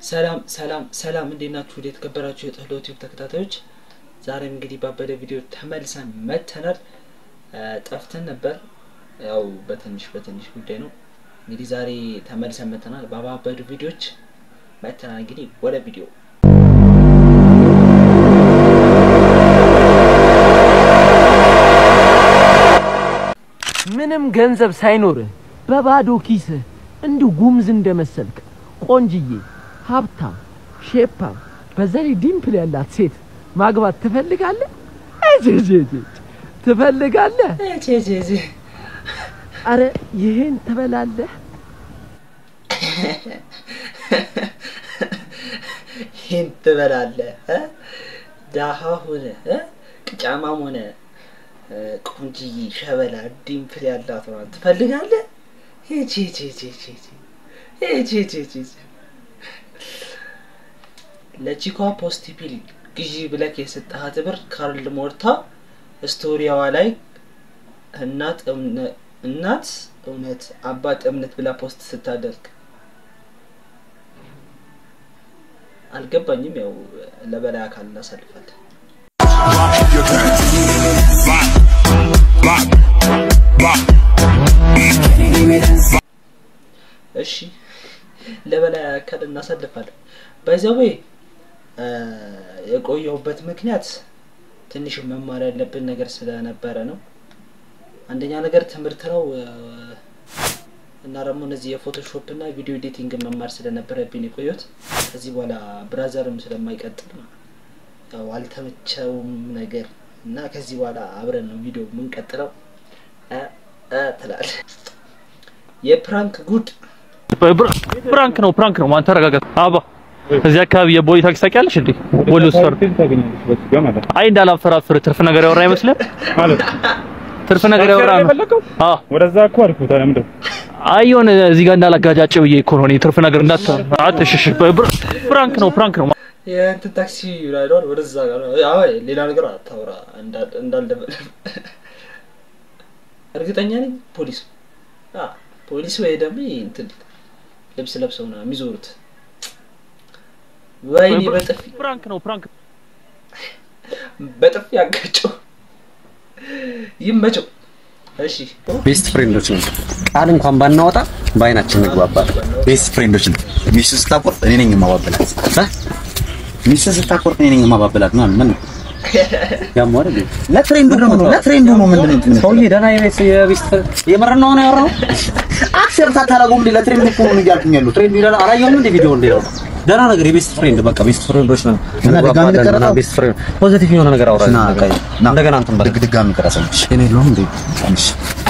ሰላም ሰላም ሰላም፣ እንዴት ናችሁ? ወደ የተከበራችሁ የጥህሎ ቲዩብ ተከታታዮች፣ ዛሬም እንግዲህ ባበደ ቪዲዮ ተመልሰን መተናል። ጠፍተን ነበር፣ ያው በትንሽ በትንሽ ጉዳይ ነው። እንግዲህ ዛሬ ተመልሰን መተናል። ባባበዱ ቪዲዮዎች መተናል። እንግዲህ ወደ ቪዲዮ ምንም ገንዘብ ሳይኖርህ በባዶ ኪስህ እንዲሁ ጉምዝ እንደመሰልክ ቆንጅዬ፣ ሀብታም፣ ሼፓም በዛ ላይ ዲምፕል ያላት ሴት ማግባት ትፈልጋለህ? እጅ ትፈልጋለህ? አረ ይሄን ትበላለህ? ይህን ትበላለህ? ዳሃ ሆነ ቅጫማም ሆነ ቆንጅዬ ሸበላ ዲምፕል ያላት ሆናን ትፈልጋለህ? ሂጂ ሂጂ ሂጂ ሂጂ ሂጂ ሂጂ ለቺኳ ፖስት ፒል ግዢ ብለክ የሰጠሃት ብር ካርል ሞርታ ስቶሪያዋ ላይ እናት እናት እውነት አባት እምነት ብላ ፖስት ስታደርግ አልገባኝም። ያው ለበላይ አካል እናሳልፋለን። እሺ ለበላይ አካል እናሳልፋለን። ባይዘዌ የቆየሁበት ምክንያት ትንሽ መማር ያለብን ነገር ስለነበረ ነው። አንደኛ ነገር ትምህርት ነው እና ደግሞ እነዚህ የፎቶሾፕ እና ቪዲዮ ኤዲቲንግ መማር ስለነበረብኝ የቆየሁት። ከዚህ በኋላ ብራዘርም ስለማይቀጥል ያው አልተመቸውም ነገር እና ከዚህ በኋላ አብረን ነው ቪዲዮ የምንቀጥለው ትላለህ። የፕራንክ ጉድ ፕራንክ ነው ፕራንክ ነው። ማን ተረጋጋ። አባ እዚህ አካባቢ የቦሌ ታክሲ ታውቂያለሽ እንዴ? ቦሌ ውስጥ ፈር አይ እንዳላፈራፍር ትርፍ ነገር ያወራ አይመስልም ማለት ትርፍ ነገር ያወራ ነው። አዎ ወደዛ እኮ አልኩ። ታዲያ ምንድን ነው? አይ የሆነ እዚህ ጋር እንዳላጋጫጭ ብዬ እኮ ነው። እኔ ትርፍ ነገር እንዳታ አትሽሽ። ፕራንክ ነው ፕራንክ ነው። የእንትን ታክሲ ራይዷል ወደዛ ጋር ነው። አይ ሌላ ነገር አታውራ እንዳልደበለ እርግጠኛ ነኝ ፖሊስ አ ፖሊስ ወይ ደግሞ እንትን ልብስ ለብሰው ነው የሚዞሩት። ወይኔ በጥፊ ፕራንክ ነው ፕራንክ በጥፊ ያጋጨው ይመቸው። እሺ ቤስት ፍሬንዶች ነው። ቃል እንኳን ባናወጣ በአይናችን እንግባባለን። ቤስት ፍሬንዶች ነው። ሚስቱ ስታቆርጥ እኔ ነኝ የማባበላት። ሚስቱ ስታቆርጥ እኔ ነኝ የማባበላት። ምን ምን ያም አይደል ለትሬንዱ ነው ለትሬንዱ ነው ምንድን ነው እንትን ሰውዬ ደህና የቤት የቤስት የመረን ነው ያወራው። አክሰፕት አታደርገውም እንዴ? ለትሬንዱ እኮ ነው እያልኩኝ ያሉት። ፍሬንድ ይላል አላየሁም እንደ ቪዲዮ እንደ ነው ደህና ነገር የቤስት ፍሬንድ በቃ ቤስት ፍሬንዶች ነው። እና ድጋሚ እንግባባለን ልቀረጸው? እና ቤስት ፍሬንድ ፖዚቲቭ የሆነ ነገር አውራ ና ቀይ ና እንደገና እንትን በል ድግ ድጋሚ ቀረሰልሽ። እኔ የለሁም እንዴ አንሽ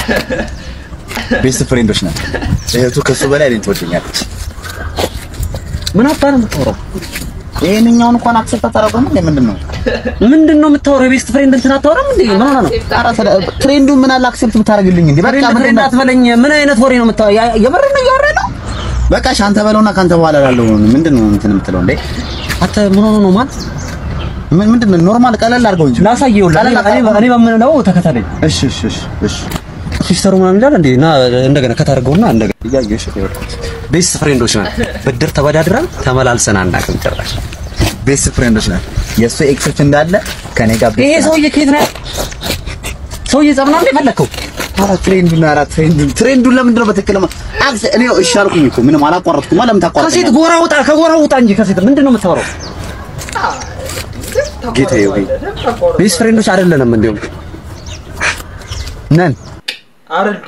ቤስት ፍሬንዶች ነን። እህቱ ከሱ በላይ እኔን ትወደኛለች። ምን አባ ነው የምታወራው? ይሄንኛውን እንኳን አክሰፕት አታደርገውም እንዴ? ምንድን ነው ምንድን ነው የምታወራው? የቤስት ፍሬንድ እንትን አታወራም እንዴ? ምን ሆነ ነው ኧረ ስለ ትሬንዱ ምን አለ አክሰፕት ብታደርግልኝ እንዴ? በቃ ፍሬንድ ምንድን ፍሬንድ ነው አትበለኝ። ምን አይነት ወሬ ነው የምታወራው? የምር ነው እያወራህ ነው? በቃ እሺ፣ አንተ በለውና ካንተ በኋላ ላለው ምንድን ነው እንትን የምትለው እንዴ? አንተ ምን ሆኖ ነው ማለት ምን ምንድን ነው ኖርማል ቀለል አድርገው እንጂ ላሳየው ቀለል እኔ አድርገው። እኔ በምንለው ተከተለኝ። እሺ እሺ እሺ እሺ ሲስተሩ ምናምን ይላል እንዴ? እና እንደገና ከታርገውና እንደገና እያየሽ ቤስት ፍሬንዶች ነን። ብድር ተበዳድረን ተመላልሰን አናውቅም ጭራሽ። ቤስት ፍሬንዶች ነን። የእሱ ኤክሶች እንዳለ ከኔ ጋር ይሄ ሰውዬ ከየት ነው? ሰውዬ ጸብ ነው እንዴ ፈለከው? ኧረ ትሬንዱን ኧረ ትሬንዱን ትሬንዱን ለምንድን ነው በትክክል ማ- አክስ እኔ እሺ አልኩኝ እኮ ምንም አላቋረጥኩም። ለምን ከሴት ታቋርጠኛለህ? ጎራ ውጣ፣ ከጎራ ውጣ እንጂ ከሴት ምንድን ነው የምታወራው? ጌታዬ ሆይ ቤስት ፍሬንዶች አይደለንም እንዴም ነን አረዱ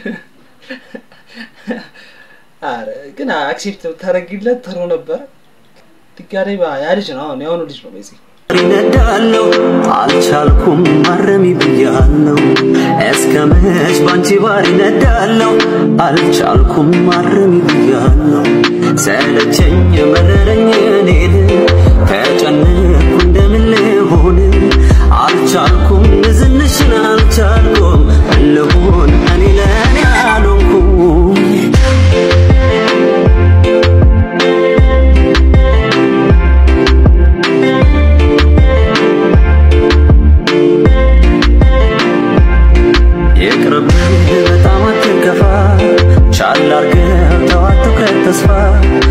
አረ ግን አክሴፕት ታደርጊለት ጥሩ ነበር። ድጋሜ ያ ልጅ ነው አሁን ያሁኑ ልጅ ነው በዚህ ይነዳለው አልቻልኩም ማረሚ ብያለው እስከ መች ባንቺ ባር ይነዳለው አልቻልኩም ማረሚ ብያለው ሰለቸኝ መረረኝ እኔን ተጨነኩ እንደምን ልሆን አልቻልኩም ዝንሽን አልቻልኩም ልሆን እኔ ለእኔ አልሆንኩም ይቅርብህ በጣም አትከፋ ቻል አርገህ ተው አትኩረት ተስፋ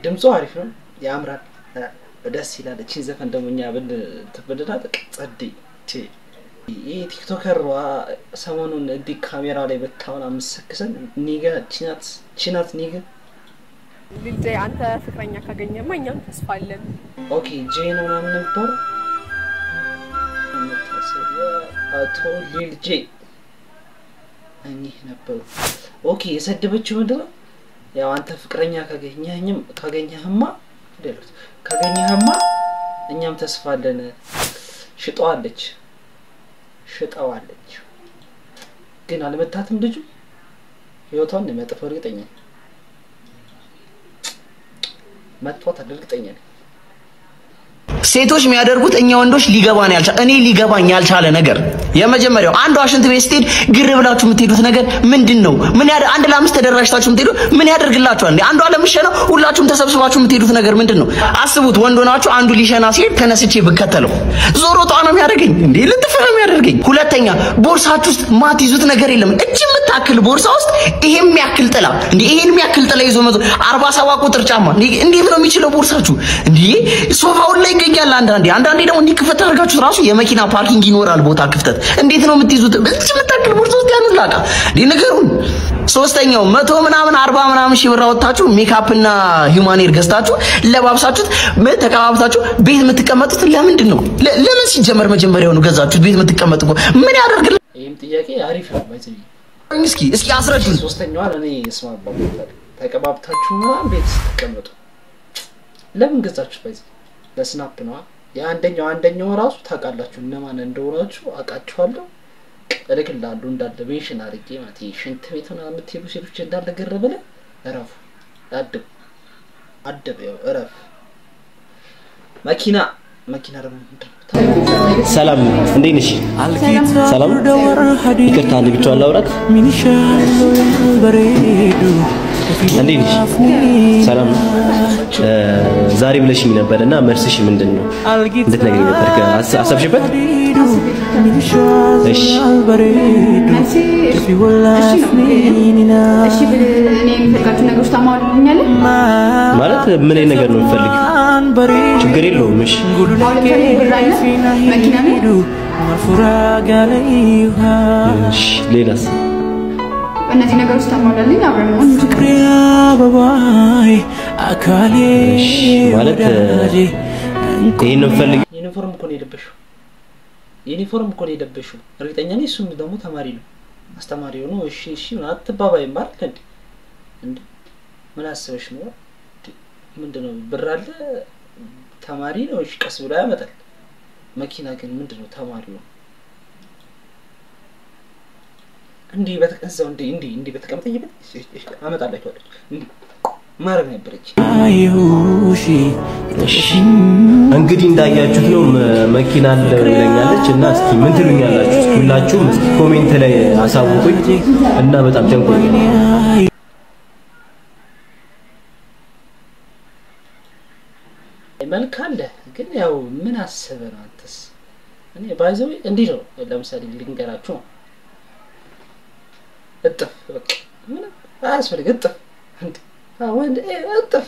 ድምፁ አሪፍ ነው፣ ያምራል፣ እ፣ ደስ ይላል። እቺን ዘፈን ደግሞ እኛ ብን ትብልና ጸዴ ቼ ይህ ቲክቶከር ሰሞኑን እንዲህ ካሜራ ላይ በታውን አምሰክሰን ኒገ ቺናት ቺናት ኒገ ልጄ አንተ ፍቅረኛ ካገኘማ እኛም ተስፋ አለን። ኦኬ ጄ ነው ምናምን ነበሩ መታሰቢያ አቶ ሊል ጄ እኚህ ነበሩ። ኦኬ የሰደበችው ምንድን ነው? ያው አንተ ፍቅረኛ ካገኘህኝም ካገኘህማ ደሉት ካገኘህማ እኛም ተስፋ አለን። ሽጠዋለች ሽጠዋለች፣ ግን አልመታትም ልጁ ህይወቷን ነው የሚያጠፋው። እርግጠኛ ነኝ መጥቷታል፣ እርግጠኛ ነኝ። ሴቶች የሚያደርጉት እኛ ወንዶች ሊገባን ያልቻለ እኔ ሊገባኝ ያልቻለ ነገር የመጀመሪያው አንዷ ሽንት ቤት ስትሄድ ግር ብላችሁ የምትሄዱት ነገር ምንድን ነው? ምን ያደ አንድ ለአምስት ተደራጅታችሁ የምትሄዱ ምን ያደርግላችኋል? እንዴ አንዷ ለምሸነው ሁላችሁም ተሰብስባችሁ የምትሄዱት ነገር ምንድን ነው? አስቡት። ወንድ ሆናችሁ አንዱ ሊሸና ሲሄድ ተነስቼ ብከተለው ዞሮ ጧ ነው የሚያደርገኝ እንዴ ልጥፍ ነው የሚያደርገኝ። ሁለተኛ ቦርሳችሁ ውስጥ ማትይዙት ነገር የለም። እጅ የምታክል ቦርሳ ውስጥ ይሄን የሚያክል ጥላ እንዴ ይሄን የሚያክል ጥላ ይዞ መዞር አርባ ሰባ ቁጥር ጫማ እንዴ እንዴት ነው የሚችለው ቦርሳችሁ? እንዴ ሶፋውን ላይ ይገኛል። አንዳንዴ አንዳንዴ ደግሞ እንዲህ ክፍት አድርጋችሁ ራሱ የመኪና ፓርኪንግ ይኖራል ቦታ ክፍተት። እንዴት ነው የምትይዙት? እጅ የምታክል ቦርሳ ውስጥ ያንን ላቃ እንዴ ንገሩን። ሶስተኛው መቶ ምናምን አርባ ምናምን ሺህ ብር አወጣችሁ ሜካፕና ሂውማን ሄር ገዝታችሁ ለባብሳችሁት ም- ተቀባብታችሁ ቤት የምትቀመጡት ለምንድን ነው? ለ- ለምን ሲጀመር መጀመሪያውኑ ገዛችሁት? ቤት የምትቀመጡ እኮ ምን ያደርግል? ይህም ጥያቄ አሪፍ ነው። ባይዘይ እስኪ እስኪ አስረዱን። ሶስተኛዋን እኔ እስማማበታለሁ። ተቀባብታችሁ ምናምን ቤት ስትቀመጡ ለምን ገዛችሁ? ባይዘይ ለስናፕ ነዋ። የአንደኛው አንደኛው ራሱ ታውቃላችሁ እነማን እንደሆናችሁ አውቃችኋለሁ። እልክልሃለሁ እንዳለ ሜንሽን አድርጌ ማለት ይሄ ሽንት ቤት ምናምን የምትሄዱ ሴቶች እንዳለ ገር ብለህ እረፉ፣ አድቡ፣ አድብ፣ ያው እረፍ። መኪና መኪና ደግሞ ምንድን ነው? ሰላም እንዴት ነሽ? ሰላም ይቅርታ፣ አንድ ብቻዋን ላውራት። እንዴት ነሽ? ሰላም ነው። እ፣ ዛሬ ብለሽኝ ነበር እና መልስሽ ምንድን ነው እንድትነግሪኝ ነበር። ከ- አሰብሽበት? እሺ እሺ ብል እኔ የምፈልጋቸው ነገሮች ታሟሉልኛለህ? ማለት ምን አይነት ነገር ነው የምትፈልጊው? ችግር የለውም። እሺ አሁን ለምሳሌ ብር አለ፣ መኪና ነው። እሺ፣ ሌላስ? እነዚህ ነገሮች ታሟላልኝ አብረን መሆን እንችላለን። እሺ ማለት እ፣ ይሄን ነው የምትፈልጊው? ዩኒፎርም እኮ ነው የለበሽው። ዩኒፎርም እኮ ነው የለበሽው። እርግጠኛ ነኝ እሱም ደግሞ ተማሪ ነው። አስተማሪ ሆኖ እሺ እሺ ምናምን አትባባይም አይደል እንዴ? እንዴ ምን አስበሽ ነው? እንዴ፣ ምንድነው ብር አለ ተማሪ ነው። እሺ ቀስ ብሎ ያመጣል። መኪና ግን ምንድነው ተማሪ ነው። እንዲህ በተቀዛው እንዲህ እንዲህ እንዲህ በተቀመጠኝበት አመጣላችኋለች። እንዲህ ማድረግ ነበረች። እንግዲህ እንዳያችሁት ነው መ- መኪና አለ ብለኛለች እና እስኪ ምን ትሉኛላችሁ? እስኪ ሁላችሁም እስኪ ኮሜንት ላይ አሳውቁኝ እና በጣም ጨንቆኝ መልክ አለ ግን ያው ምን አስበህ ነው አንተስ? እኔ ባይዘው እንዲህ ነው። ለምሳሌ ልንገራችሁ ነው እጥፍ በቃ ምንም አያስፈልግ እጥፍ እንዴ አዎ፣ ወንድ እ፣ እጥፍ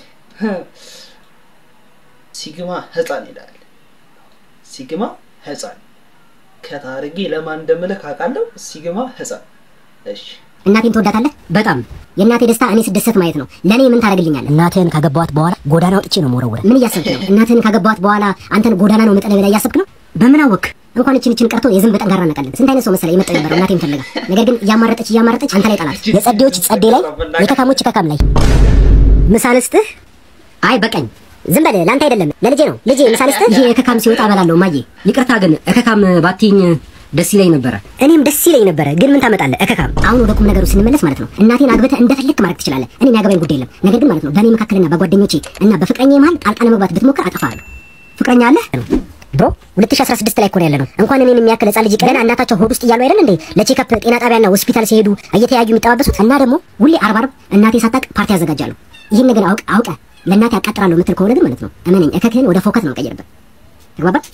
ሲግማ ህፃን ይላል። ሲግማ ህፃን ከታርጌ ለማን እንደምልክ አውቃለሁ። ሲግማ ህፃን እሺ እናቴን ትወዳታለህ? በጣም የእናቴ ደስታ እኔ ስደሰት ማየት ነው። ለእኔ ምን ታደርግልኛለህ? እናትህን ካገባኋት በኋላ ጎዳና ወጥቼ ነው መወረውረ። ምን እያሰብክ ነው? እናትህን ካገባኋት በኋላ አንተን ጎዳና ነው መጠለያ ብላ እያሰብክ ነው? በምን አወክ? እንኳን እችን እችን ቀርቶ የዝንብ ጠንካራ ነቀልን። ስንት አይነት ሰው መሰለ የመጣው የነበረው እናቴን ፈልጋ፣ ነገር ግን እያማረጠች እያማረጠች አንተ ላይ ጣላት። የጸዴዎች ጸዴ ላይ፣ የከካሞች ከካም ላይ ምሳ ልስጥህ? አይ በቃኝ። ዝም በል ለአንተ አይደለም ለልጄ ነው። ልጄ ምሳ ልስጥህ? ይሄ የከካም ሲወጣ እበላለሁ ማዬ። ይቅርታ ግን እከካም ባትይኝ ደስ ይለኝ ነበረ። እኔም ደስ ይለኝ ነበረ፣ ግን ምን ታመጣለህ እከካም። አሁን ወደ ቁም ነገሩ ስንመለስ ማለት ነው እናቴን አግብተህ እንደፈለክ ማድረግ ትችላለህ። እኔ የሚያገባኝ ጉዳይ የለም። ነገር ግን ማለት ነው በእኔ መካከልና በጓደኞቼ እና በፍቅረኛ መሀል ጣልቃ ለመግባት ብትሞክር አጠፋለሁ። ፍቅረኛ አለህ ብሮ 2016 ላይ እኮ ነው ያለነው። እንኳን እኔን የሚያክል ህጻን ልጅ ገና እናታቸው ሆድ ውስጥ እያሉ አይደል እንዴ ለቼክአፕ ጤና ጣቢያና ሆስፒታል ሲሄዱ እየተያዩ የሚጠባበሱት። እና ደግሞ ሁሌ አርብ አርብ እናቴ ሳታቅ ፓርቲ ያዘጋጃሉ። ይህን ነገር አውቅ አውቀ ለእናቴ አቃጥራለሁ የምትል ከሆነ ግን ማለት ነው እመነኝ እከክህን ወደ ፎከት ነው ቀይርበት። ተግባባን?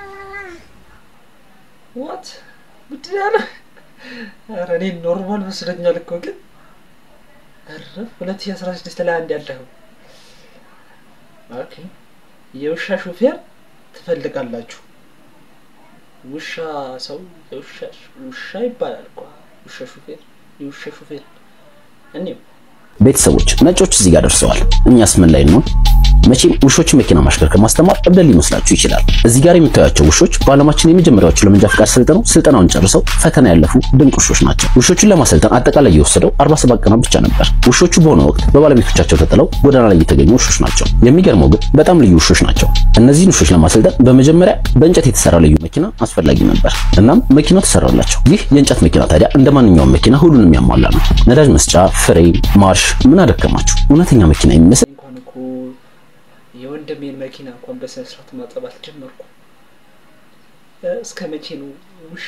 ዋት ምንድን ነው ያለው? ኧረ እኔ ኖርማል መስለኛል እኮ ግን ኧረ ሁለት ሺህ አስራ ስድስት ላይ አንድ ያለኸው ኦኬ የውሻ ሹፌር ትፈልጋላችሁ። ውሻ ሰው የውሻ ውሻ ይባላል እኮ ውሻ ሹፌር የውሻ ሹፌር እኔው ቤተሰቦች ነጮች እዚህ ጋር ደርሰዋል። እኛስ ምን ላይ ነው? መቼም ውሾች መኪና ማሽከርከር ማስተማር እብደት ሊመስላችሁ ይችላል። እዚህ ጋር የምታዩቸው ውሾች በዓለማችን የመጀመሪያዎቹ ለመንጃ ፈቃድ ሰልጥነው ስልጠናውን ጨርሰው ፈተና ያለፉ ድንቅ ውሾች ናቸው። ውሾቹን ለማሰልጠን አጠቃላይ የወሰደው 47 ቀናት ብቻ ነበር። ውሾቹ በሆነ ወቅት በባለቤቶቻቸው ተጥለው ጎዳና ላይ የተገኙ ውሾች ናቸው። የሚገርመው ግን በጣም ልዩ ውሾች ናቸው። እነዚህን ውሾች ለማሰልጠን በመጀመሪያ በእንጨት የተሰራ ልዩ መኪና አስፈላጊ ነበር። እናም መኪናው ተሰራላቸው። ይህ የእንጨት መኪና ታዲያ እንደ ማንኛውም መኪና ሁሉንም ያሟላ ነው። ነዳጅ መስጫ፣ ፍሬም፣ ማርሽ ምን አደከማችሁ? እውነተኛ መኪና የሚመስል እንኳን እኮ የወንድሜን መኪና እንኳን በስነ ስርዓት ማጠብ አልጀመርኩ። እስከ መቼ ነው ውሻ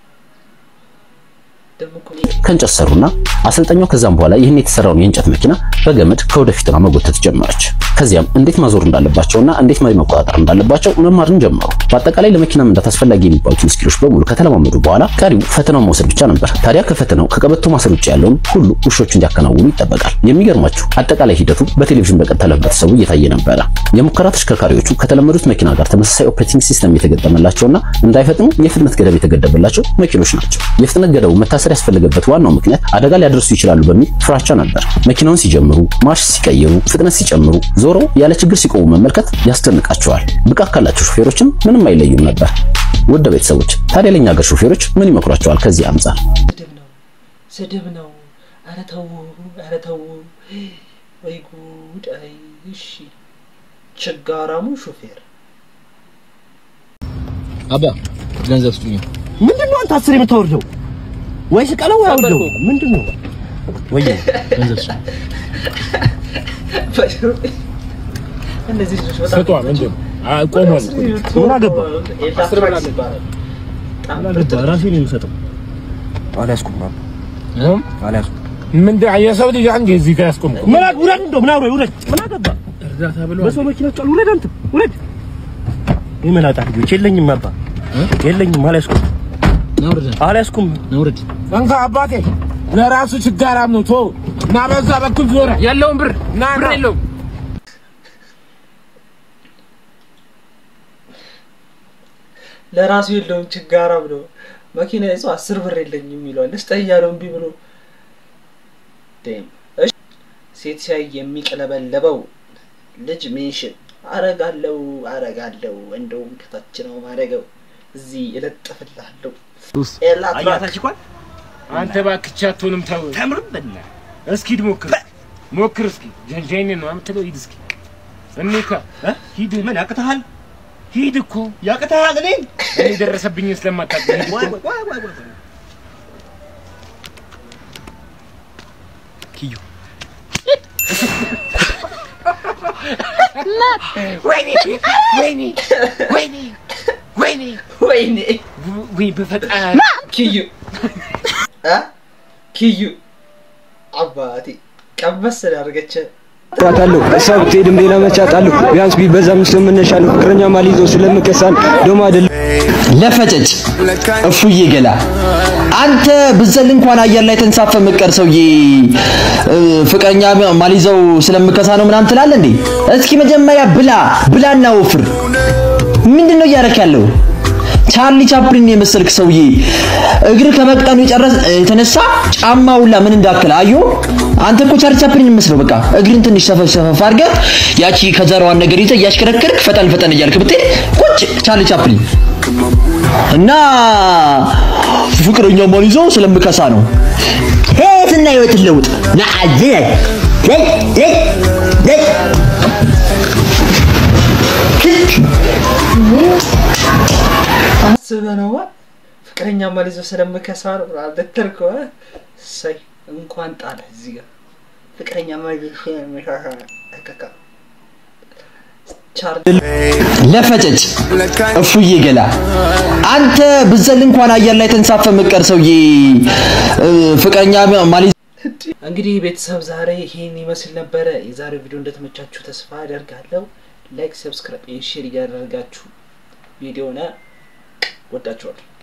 ደግሞ እኮ ከእንጨት ሰሩና አሰልጣኛው ከዛም በኋላ ይህን የተሰራውን የእንጨት መኪና በገመድ ከወደፊት ሆና መጎተት ጀመረች። ከዚያም እንዴት ማዞር እንዳለባቸውና እንዴት መሪ መቆጣጠር እንዳለባቸው መማርን ጀመሩ። በአጠቃላይ ለመኪና መንዳት አስፈላጊ የሚባሉትን ስኪሎች በሙሉ ከተለማመዱ በኋላ ቀሪው ፈተናውን መውሰድ ብቻ ነበር። ታዲያ ከፈተናው ከቀበቶ ማሰር ውጭ ያለውን ሁሉ ውሾቹ እንዲያከናውኑ ይጠበቃል። የሚገርማችሁ አጠቃላይ ሂደቱ በቴሌቪዥን በቀጥታ ለህብረተሰቡ እየታየ ነበረ። የሙከራ ተሽከርካሪዎቹ ከተለመዱት መኪና ጋር ተመሳሳይ ኦፕሬቲንግ ሲስተም የተገጠመላቸውና እንዳይፈጥኑ የፍጥነት ገደብ የተገደበላቸው መኪኖች ናቸው። የፍጥነት ገደቡ መታሰር ያስፈለገበት ዋናው ምክንያት አደጋ ሊያደርሱ ይችላሉ በሚል ፍራቻ ነበር። መኪናውን ሲጀምሩ፣ ማርሽ ሲቀይሩ፣ ፍጥነት ሲጨምሩ፣ ዞሮ ያለ ችግር ሲቆሙ መመልከት ያስደንቃቸዋል። ብቃት ካላቸው ሹፌሮችም ምንም አይለዩም ነበር። ውድ ቤተሰቦች ታዲያ ለኛ ሀገር ሹፌሮች ምን ይመክሯቸዋል? ከዚህ አንጻር ስድብ ነው ስድብ ነው። ኧረ ተው ኧረ ተው ወይ ጉድ! አይ እሺ ችጋራሙ ሹፌር አባ ገንዘብ ስጡኝ። ምንድን ነው አንተ አስር የምታወርደው? ወይ ስቀለው ወይ አውርደው። ምንድን ነው ወይ ገንዘብ ስጡኝ። እነዚህ ልጆች በጣም ስጧ ምንድን ነው? አ- ቆሟል። ምን አገባ? አስር ብር ይባላል። ምን አገባ? ራሴ ነው የምሰጠው። አልያዝኩም ባባ፣ አልያዝኩም። ምንድን የሰው ልጅ አንዴ እዚህ ጋር ያስቆምኩ ምን አግ- ውረድ፣ እንደው ምን አውሬ ውረድ። ምን አገባ? እርዳታ ብሎ በሰው መኪና ጫሉ። ውረድ አንተ ውረድ። የመላጣ ልጆች የለኝም አባ፣ የለኝም። አልያዝኩም፣ አልያዝኩም። ነውርድ እንካ አባቴ ለራሱ ችጋራም ነው ቶ እና በዛ በኩል ዞረ የለውም ብር ና ብር የለውም ለራሱ የለውም ችጋራም ነው። መኪና ይዞ አስር ብር የለኝም ይለዋል። ልስጠህ እያለው እምቢ ብሎ ዴም። እሺ ሴት ሲያይ የሚቀለበለበው ልጅ ሜንሽን አረጋለው አረጋለው እንደውም ከታች ነው ማረገው እዚህ እለጥፍልሃለሁ። ኤላትራክ አንተ እባክህ አትሆንም ተው ተምርብና እስኪ ሂድ ሞክር ሞክር እስኪ ጀንጀኔ ነው የምትለው ሂድ እስኪ እኔካ ሂድ ምን ያቅተሃል ሂድ እኮ ያቅተሃል እኔ እኔ ደረሰብኝ ስለማታውቅ ሂድ እኮ ኪዩ ወይኔ ወይኔ ወይኔ ወይኔ ወይኔ ወይ በፈጣሪ ኪዩ አ ኪዩ አባቴ ቀበስ ስላደረገች አውቃታለሁ እሷ ብትሄድም ሌላ መች አጣለሁ ቢያንስ ቢበዛ ምስል መነሻ ነው ፍቅረኛ ማልይዘው ስለምከሳን ደሞ አይደለም ለፈጨጭ እፉዬ ገላ አንተ ብዘል እንኳን አየር ላይ ተንሳፈ መቀር ሰውዬ እ፣ ፍቅረኛ ማልይዘው ስለምከሳ ነው ምናምን ትላለህ እንዴ? እስኪ መጀመሪያ ብላ ብላና ወፍር። ምንድን ነው እያደረክ ያለው? ቻርሊ ቻፕሊን የመሰልክ ሰውዬ እግር ከመቅጠኑ የጨረስ የተነሳ ጫማ ሁላ ምን እንዳክል አዮ። አንተ እኮ ቻርሊ ቻፕሊን የምመስለው በቃ እግርን ትንሽ ሰፈፍ ሰፈፍ አድርገህ ያቺ ከዘራዋን ነገር ይዘህ እያሽከረከርክ ፈጠን ፈጠን እያልክ ብትሄድ ቁጭ ቻርሊ ቻፕሊን እና ፍቅረኛ ማልይዘው ስለምከሳ ነው። ህይወትና ህይወትን ለውጥ ናአዝ አስበህ ነው ፍቅረኛ ማልይዘው ስለምከሳ ነው ልትል ከሆነ እሰይ እንኳን ጣለ እዚህ ጋር ፍቅረኛ ማልይዘው ስለምከሳ እከካ ቻርሊ ለፈጨጭ እፉዬ ገላ አንተ ብዘል እንኳን አየር ላይ ተንሳፈ መቀር ሰውዬ እ፣ ፍቅረኛ ማልይዘው እንግዲህ ቤተሰብ ዛሬ ይሄን ይመስል ነበረ። የዛሬው ቪዲዮ እንደተመቻችሁ ተስፋ አደርጋለሁ። ላይክ፣ ሰብስክራይብ፣ ሼር እያደረጋችሁ ቪዲዮና ወዳችኋለሁ።